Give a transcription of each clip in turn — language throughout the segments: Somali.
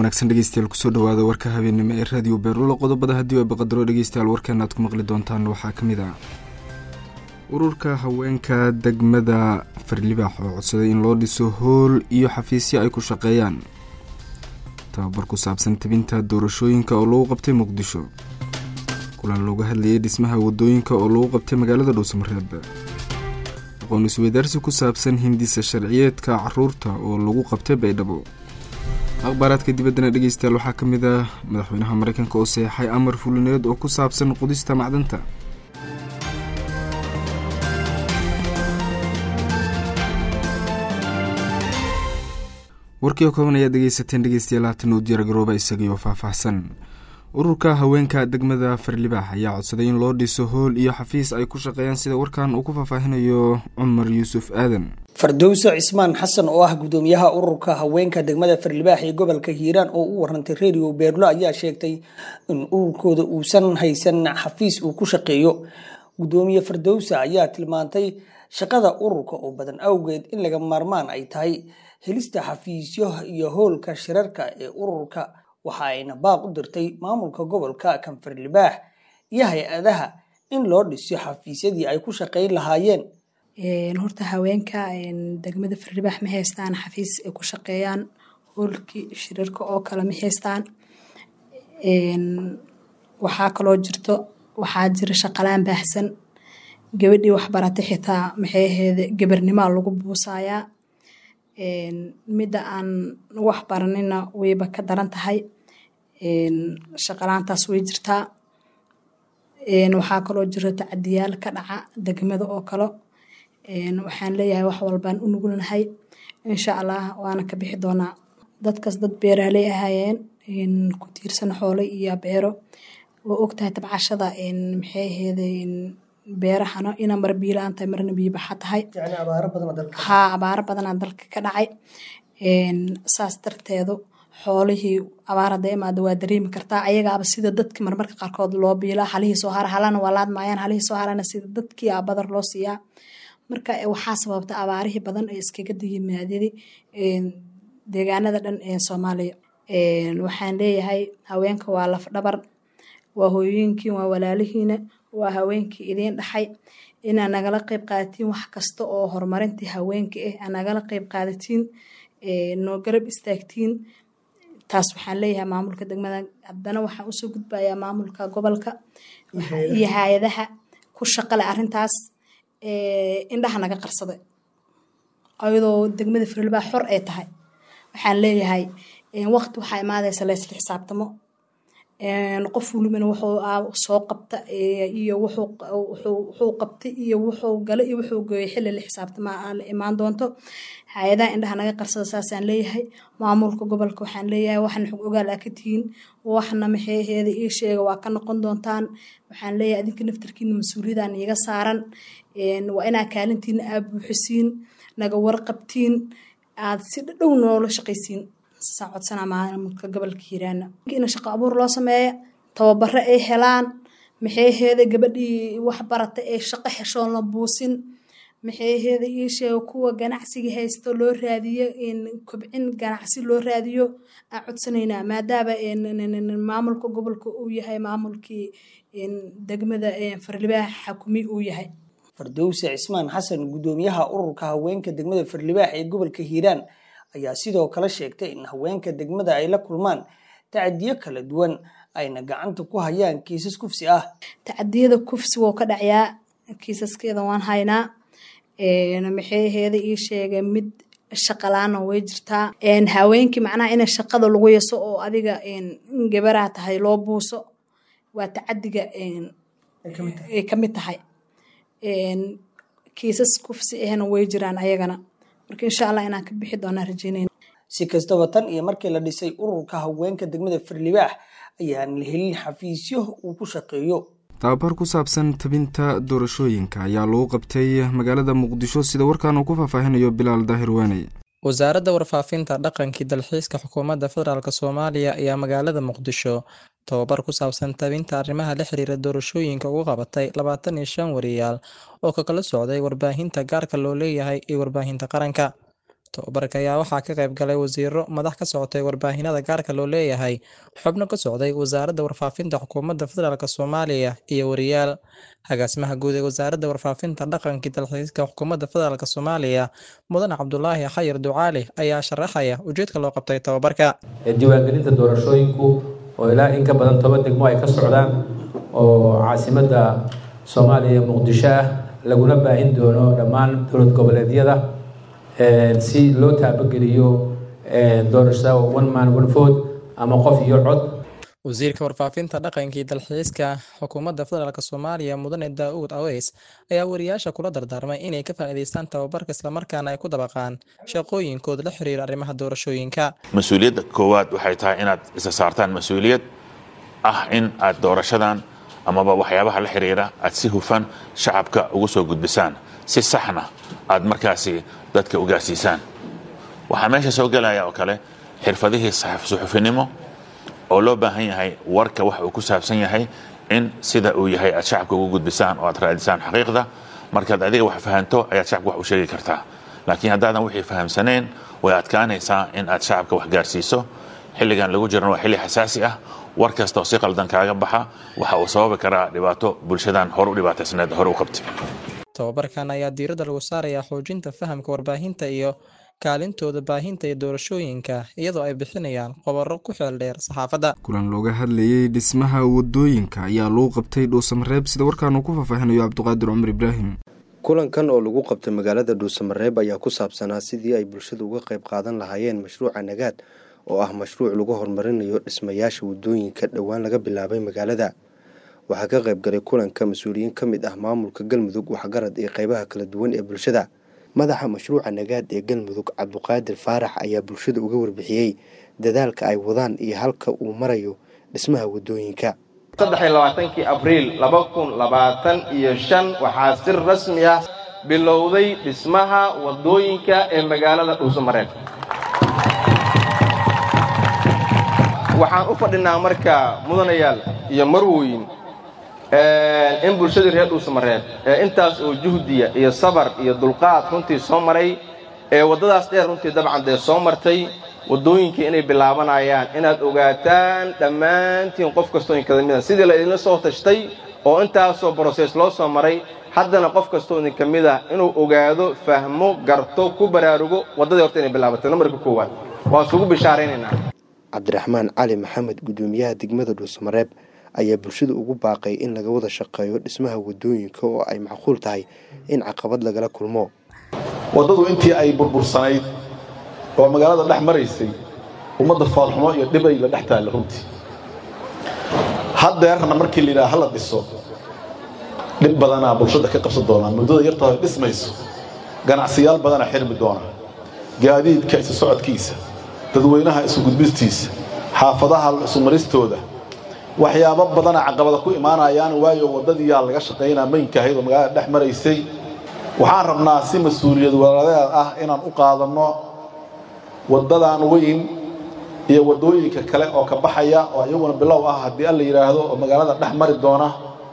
wanaagsan dhegeystayaal kusoo dhawaada warka habeennimo ee raadiyo beerulo qodobada haddii ay baqadaro dhegeystayaal warkeena aad ku maqli doontaan waxaa ka mid ah ururka haweenka degmada farlibaax oo codsaday in loo dhiso hool iyo xafiisyo ay ku shaqeeyaan tababar ku saabsan tabinta doorashooyinka oo lagu qabtay muqdisho kulan looga hadlayay dhismaha wadooyinka oo lagu qabtay magaalada dhuusamareeb aqoon isweydaarsi ku saabsan hindisa sharciyeedka caruurta oo lagu qabtay baydhabo akhbaaraadka dibaddana dhegeystayaal waxaa ka mid ah madaxweynaha mareykanka oo seexay amar fulineed oo ku saabsan qudista macdanta warkii oo kooban ayaad dhegeysateen dhegeystayaal haatan uu diyaargarooba isagaiyo faahfaahsan ururka haweenka degmada farlibaax ayaa codsaday in loo dhiso hool iyo xafiis ay ku shaqeeyaan sida warkan uu ku faahfaahinayo cumar yuusuf aadan fardowse cismaan xasan oo ah gudoomiyaha ururka haweenka degmada farlibaax ee gobolka hiiraan oo u warantay redio beerlo ayaa sheegtay in ururkooda uusan haysan xafiis uu ku shaqeeyo gudoomiye fardowse ayaa tilmaantay shaqada ururka oo badan awgeed in laga maarmaan ay tahay helista xafiisyo iyo hoolka shirarka ee ururka waxa ayna baaq u dirtay maamulka gobolka kanfarlibaax iyo hay-adaha in loo dhiso xafiisyadii ay ku shaqeyn lahaayeen horta haweenka degmada farlibaax ma haystaan xafiis ay ku shaqeeyaan hoolkii shirarka oo kale ma haystaan waxaa kaloo jirto waxaa jira shaqalaan baahsan gabadhii waxbaratay xitaa maxay aheede gabarnimaa lagu buusayaa midda aan wax baranina wayba ka daran tahay shaqalaantaas way jirtaa waxaa kaloo jiro tacadiyaal ka dhaca degmada oo kale waxaan leeyahay wax walbaan u nugulnahay insha allah waana ka bixi doonaa dadkaas dad beeraaley ahaayeen ku tiirsan xoolo iyo beero oo ogtahay tabcashada maxay aheede beerahana ina mar biilaan tahay marna biibaxa tahay haa abaaro badanaa dalka ka dhacay saas darteedu xoolihii abaar hadda imaada waa dareemi kartaa ayagaaba sida dadki marmarka qaarkood loo biilaa halihii soo hara halana waa laadmaayaan halihii soo harana sida dadkii aa badar loo siiyaa marka waxaa sababta abaarihii badan ee iskaga yimaadadi deegaanada dhan ee soomaaliya waxaan leeyahay haweenka waa laf dhabar waa hooyooyinkiin waa walaalihiina waa haweenkii idiin dhaxay inaa nagala qeyb qaadatiin wax kasta oo horumarintii haweenka ah aa nagala qeyb qaadatiin noo garab istaagtiin taas waxaan leeyahay maamulka degmada haddana waxaan usoo gudbayaa maamulka gobolka iyo hay-adaha ku shaqale arintaas indhaha naga qarsaday ayadoo degmada farlibaa xor ay tahay waxaan leeyahay waqti waxaa imaadaysa laysla xisaabtamo qof walibana wuxuu soo qabta iyo wuxuu qabtay iyo wuxuu gala iyo wuxuu gooyay xilli la xisaabtama la imaan doonto hay-adaha indhaha naga qarsada saasaan leeyahay maamulka gobolka waxaan leeyahay waxna xog ogaal aa ka tihiin waxna maxeeheeda ii sheega waa ka noqon doontaan waxaan leeyahay adinka naftarkiina mas-uuliyadaan iiga saaran waa inaa kaalintiina aa buuxisiin naga warqabtiin aad si dhadhow noola shaqaysiin saa codsanaa maamulka gobolka hiiraana in shaqo abuur loo sameeya tababaro ay helaan maxayheeda gabadhii wax barata ee shaqo heshoon la buusin maxayheeda ii sheego kuwa ganacsiga haysto loo raadiyo kobcin ganacsi loo raadiyo aan codsanaynaa maadaama maamulka gobolka uu yahay maamulkii degmada farlibaax xakumi uu yahay fardowse cismaan xasan gudoomiyaha ururka haweenka degmada farlibaax ee gobolka hiiraan ayaa sidoo kale sheegtay in haweenka degmada ay la kulmaan tacadiyo kala duwan ayna gacanta ku hayaan kiisas kufsi ah tacadiyada kufsi wou ka dhacyaa kiisaskeeda waan haynaa maxayheeda ii sheegay mid shaqalaana way jirtaa haweenkii macnaha ina shaqada lagu yaso oo adiga gabaraa tahay loo buuso waa tacadiga ay ka mid tahay kiisas kufsi ahna way jiraan ayagana marka insha allah inaan ka bixi doonaa rajeynayna si kastaba tan iyo markii la dhisay ururka haweenka degmada farlibaax ayaan la helin xafiisyo uu ku shaqeeyo tababar ku saabsan tabinta doorashooyinka ayaa lagu qabtay magaalada muqdisho sida warkan uu ku faahfaahinayo bilaal daahir waaney wasaaradda warfaafinta dhaqankii dalxiiska xukuumadda federaalk soomaaliya ayaa magaalada muqdisho tababar ku saabsan tabinta arrimaha la xiriira doorashooyinka ugu qabatay labaatan iyo shan wariyaal oo ka kala socday warbaahinta gaarka loo leeyahay iyo warbaahinta qaranka tababarka ayaa waxaa ka qayb galay wasiiro madax ka socotay warbaahinada gaarka loo leeyahay xubno ka socday wasaaradda warfaafinta xukuumadda federaalk soomaaliya iyo wariyaal agaasimaha guud ee wasaaradda warfaafinta dhaqankii dalxiiska xukuumadda federaalk soomaaliya mudane cabdulaahi xayir ducaali ayaa sharaxaya ujeedka loo qabtay tababarka diiwaangelinta doorashooyinku oo ilaa in ka badan toban degmo ay ka socdaan oo caasimadda soomaaliya muqdisho ah laguna baahin doono dhammaan dowlad goboleedyada si loo taabageliyo doorashada one man one vote ama qof iyo cod wasiirka warfaafinta dhaqankii dalxiiska xukuumadda federaalk soomaaliya mudane daa-uud aweys ayaa wariyaasha kula dardaarmay inay ka faa'iidaystaan tababarka islamarkaana ay ku dabaqaan shaqooyinkooda la xiriira arrimaha doorashooyinka mas-uuliyadda koowaad waxay tahay inaad isa saartaan mas-uuliyad ah in aad doorashadan amaba waxyaabaha la xiriira aad si hufan shacabka ugu soo gudbisaan si saxna aad markaasi dadka u gaarsiisaan waxaa meesha soo gelaya oo kale xirfadihii suxufinimo oo loo baahan yahay warka waxa uu ku saabsan yahay in sida uu yahay aad shacabka ugu gudbisaan oo aad raadisaan xaqiiqda markaad adiga wax fahanto ayaad shacabka wax u sheegi kartaa laakiin haddaadan wixii fahamsaneen way adkaanaysaa in aad shacabka wax gaarsiiso xilligan lagu jirana waa xilli xasaasi ah war kasta oo si qaldan kaaga baxa waxa uu sababi karaa dhibaato bulshadan hore u dhibaataysneed hore u qabtay tababarkan ayaa diiradda lagu saarayaa xoojinta fahamka warbaahinta iyo kaalintooda baahinta ee doorashooyinka iyadoo ay bixinayaan qobaro ku xeel dheer saxaafadda kulan looga hadlayey dhismaha wadooyinka ayaa lagu qabtay dhuusamareeb sida warkaan uu ku faahfaahinayo cabdiqaadir cumar ibraahim kulankan oo lagu qabtay magaalada dhuusamareeb ayaa ku saabsanaa sidii ay bulshadu uga qayb qaadan lahaayeen mashruuca nagaad oo ah mashruuc lagu horumarinayo dhismayaasha wadooyinka dhowaan laga bilaabay magaalada waxaa ka qayb galay kulanka mas-uuliyiin ka mid ah maamulka galmudug waxgarad iyo qeybaha kala duwan ee bulshada madaxa mashruuca nagaad ee galmudug cabduqaadir faarax ayaa bulshada uga warbixiyey dadaalka ay wadaan iyo halka uu marayo dhismaha wadooyinka saddexiylabaatankii abriil laba kun labaatan iyo shan waxaa si rasmi ah bilowday dhismaha wadooyinka ee magaalada dhuusamareeb waxaan u fadhinaa marka mudanayaal iyo marwoyin in bulshadii reer dhuusamareeb ee intaas oo juhdiya iyo sabar iyo dulqaad runtii soo maray ee waddadaas dheer runtii dabcan dee soo martay waddooyinkii inay bilaabanayaan inaad ogaataan dhammaantiin qof kastoo inkada mida sidii la idinla soo tashtay oo intaasoo brosees loo soo maray haddana qof kastoo idin ka mid ah inuu ogaado fahmo garto ku baraarugo waddadii horta inay bilaabatay namarka koowaad waan isugu bishaaraynaynaa cabdiraxmaan cali maxamed guddoomiyaha degmada dhuusamareeb ayaa bulshada ugu baaqay in laga wada shaqeeyo dhismaha wadooyinka oo ay macquul tahay in caqabad lagala kulmo waddadu intii ay burbursanayd oo magaalada dhex maraysay ummadda foolxumo iyo dhibay la dhex taalla runtii haddeerna markii layidhaha hala dhiso dhib badanaa bulshada ka qabsan doonaan muddada yartao ay dhismayso ganacsiyaal badana xirmi doona gaadiidka isu socodkiisa dadweynaha isu gudbistiisa xaafadaha isu maristooda waxyaabo badana caqabada ku imaanayaan waayo waddadiiyaa laga shaqaynaa maynka ahayd oo magaalada dhex maraysay waxaan rabnaa si mas-uuliyad walaaladeed ah inaan u qaadanno waddadan weyn iyo waddooyinka kale oo ka baxaya oo iyaguna bilow ah haddii alla yidhaahdo oo magaalada dhex mari doona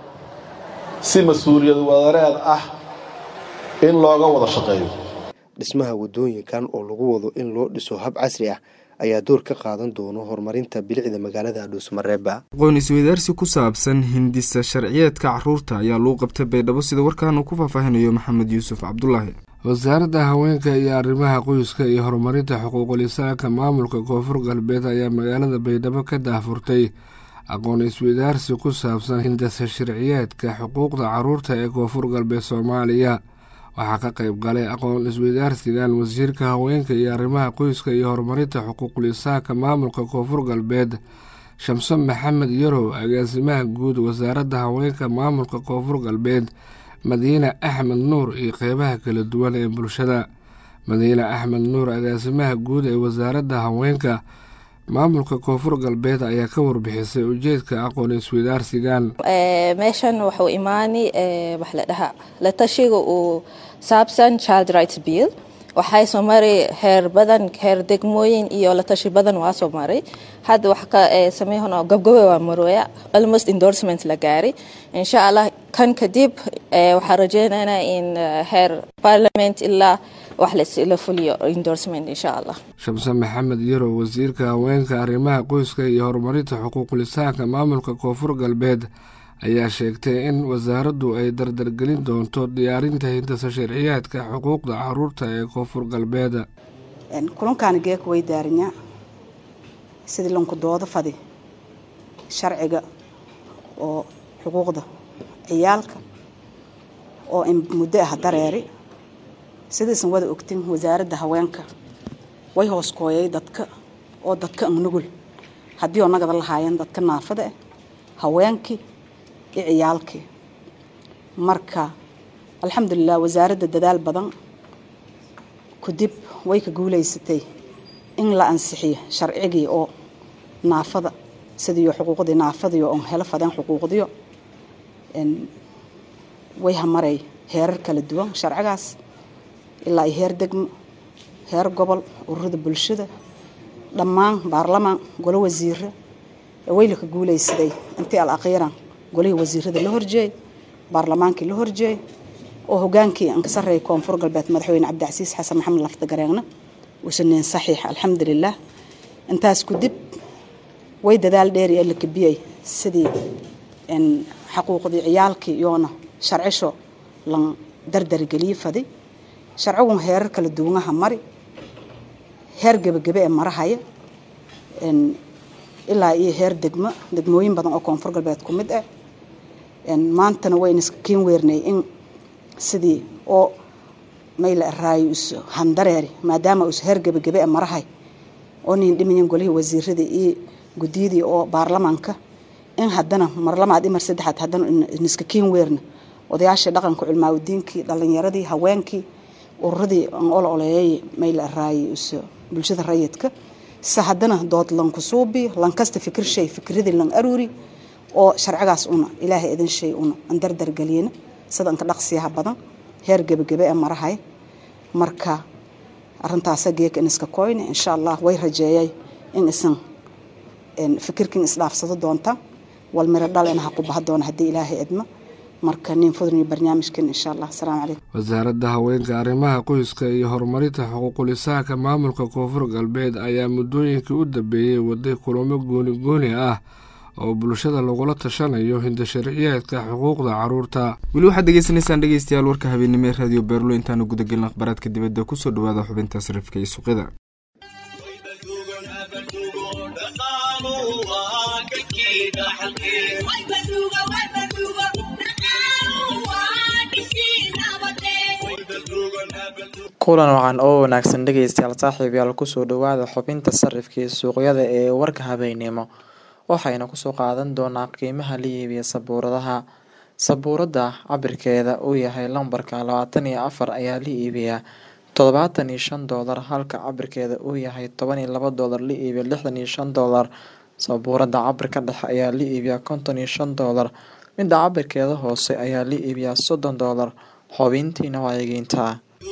si mas-uuliyad walaaleed ah in looga wada shaqeeyo dhismaha wadooyinkan oo lagu wado in loo dhiso hab casri ah ayaa door ka qaadan doono horumarinta bilicda magaalada dhuusmareeba aqoon isweydaarsi ku saabsan hindisa sharciyeedka caruurta ayaa lagu qabtay baydhabo sida warkaan uu ku faahfaahinayo maxamed yuusuf cabdulaahi wasaaradda haweenka iyo arrimaha qoyska iyo horumarinta xuquuqul-insaanka maamulka koonfur galbeed ayaa magaalada baydhabo ka daahfurtay aqoon isweydaarsi ku saabsan hindisa sharciyeedka xuquuqda caruurta ee koonfur galbeed soomaaliya waxaa ka qayb galay aqoon isweydaarsigan wasiirka haweenka iyo arrimaha qoyska iyo horumarinta xuquuqul-insaanka maamulka koonfur galbeed shamso maxamed yarow agaasimaha guud wasaaradda haweenka maamulka koonfur galbeed madiine axmed nuur iyo qeybaha kala duwan ee bulshada madiine axmed nuur agaasimaha guud ee wasaaradda haweenka maamulka koonfur galbeed ayaa ka warbixisay ujeedka aqoon isweydaarsigan meeshan wuxuu imaani wax la dhahaa la tashiga uu saabsan child rights bill waxay soo maray heer badan heer degmooyin iyo la tashi badan waa soo maray hadda wax ka sameeyahno gabgabe waa marooya almost endorsement la gaaray insha allah kan kadib waxaan rajeynaynaa in heer parliament ilaa wax la fuliyo endorsement insha allah shamse maxamed yarow wasiirka haweenka arrimaha qoyska iyo horumarinta xuquuqulisaanka maamulka koonfur galbeed ayaa sheegtay in wasaaraddu ay dardargelin doonto diyaarinta hindasa sharciyaadka xuquuqda caruurta ee koonfur galbeed kulankaani geeka way daarinya sidii lanku doodo fadi sharciga oo xuquuqda ciyaalka oo in muddo ah dareeri sidaysan wada ogtin wasaaradda haweenka way hoos kooyay dadka oo dadka nugul haddii oo nagada lahaayeen dadka naafada ah haweenkii iyo ciyaalkii marka alxamdulilah wasaaradda dadaal badan kadib way ka guuleysatay in la ansixiyo sharcigii oo naafada sidiiyo xuquuqdii naafadiyo on helo fadeen xuquuqdiyo way hamaray heerar kala duwan sharcigaas ilaa iyo heer degmo heer gobol ururada bulshada dhammaan baarlamaan golo wasiira wayla ka guuleysaday intii al akhiiran golihii wasiirada la horjeeyay baarlamaankii la horjeeyay oo hogaankii aan ka sarreeyay koonfur galbeed madaxweyne cabdicasiis xasan maxamed lafdagareegna uusaneen saxiix alxamdulilah intaas kudib way dadaal dheeri ee la kabiyey sidii xaquuqdii ciyaalkii iyoona sharcisho lan dardargeliye fadi sharcigun heerar kala duwanaha mari heer gebagebe ee marahaya ilaa iyo heer degmo degmooyin badan oo koonfur galbeed ku mid ah maantana wayna iska kiin weernay in sidii oo mayla araayo is handareeri maadaama us heer gebagebe ee marahay oo nin dhimayin golihii wasiiradii iyo guddiyadii oo baarlamaanka in haddana marlamaad imar saddexaad haddana niska kiin weerna odayaashii dhaqanka culmaaudiinkii dhalinyaradii haweenkii ururadii aan ol oleeyay mayla araayo is bulshada rayidka se haddana dood lanku suubi lankasta fikir shay fikradii lan aruuri oo sharcigaas una ilaahay idin shay una aan dardargeliyana sida anka dhaqsiyaha badan heer gebagebe ee marahay marka arintaasa geeka in iska koyne insha allah way rajeeyay in isan fikirkin isdhaafsado doonta wal miro dhal in ha ku baha doona haddii ilaahay idmo marka nin fudniyo barnaamijkan insha allah asalaamu calaykum wasaaradda haweenka arrimaha qoyska iyo horumarinta xuquuqulisaanka maamulka koonfur galbeed ayaa muddooyinkii u dambeeyey waday kulamo gooni gooni ah oo bulshada lagula tashanayo hindasharciyaadka xuquuqda caruurta weli waxaad degeysanaysaan dhegeystayaal warka habeennimo ee raadiyo beerlo intaanu gudagelin akhbaaraadka dibadda kusoo dhawaada xubinta sarifka iyo suuqyada kulan wacan oo wanaagsan dhegeystayaal saaxiibayaal kusoo dhawaada xubinta sarifkii suuqyada ee warka habeennimo waxayna kusoo qaadan doonaa qiimaha la iibiya sabuuradaha sabuurada cabirkeeda uu yahay lambarka labaatan iyo afar ayaa la iibiyaa toddobaatan iyo shan doolar halka cabirkeeda uu yahay toban iyo laba doolar la iibiya lixdan iyo shan doolar sabuurada cabirka dhexe ayaa la iibiyaa konton iyo shan doolar midda cabirkeeda hoose ayaa la iibiyaa soddon doolar xubintiina waa egeyntaa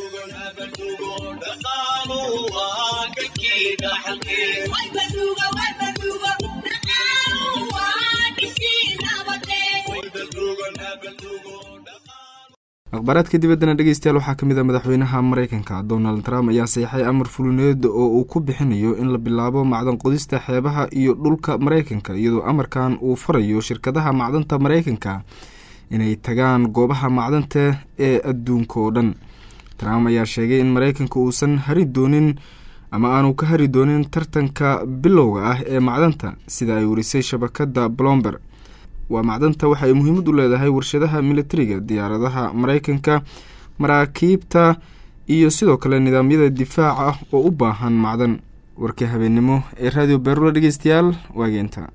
akhbaaraadka dibaddana dhegeystayaal waxaa kamid a madaxweynaha mareykanka donald trump ayaa saxeixay amar fulineed oo uu ku bixinayo in la bilaabo macdan qodista xeebaha iyo dhulka mareykanka iyadoo amarkan uu farayo shirkadaha macdanta mareykanka inay tagaan goobaha macdanta ee adduunka oo dhan trump ayaa sheegay in mareykanka uusan hari doonin ama aanu ka hari doonin tartanka bilowga ah ee macdanta sida ay warisay shabakada blomber waa macdanta waxa ay muhiimad u leedahay warshadaha militariga diyaaradaha mareykanka maraakiibta iyo sidoo kale nidaamyada difaaca oo u baahan macdan warkii habeennimo ee raadiyo beerula dhegeystayaal waageenta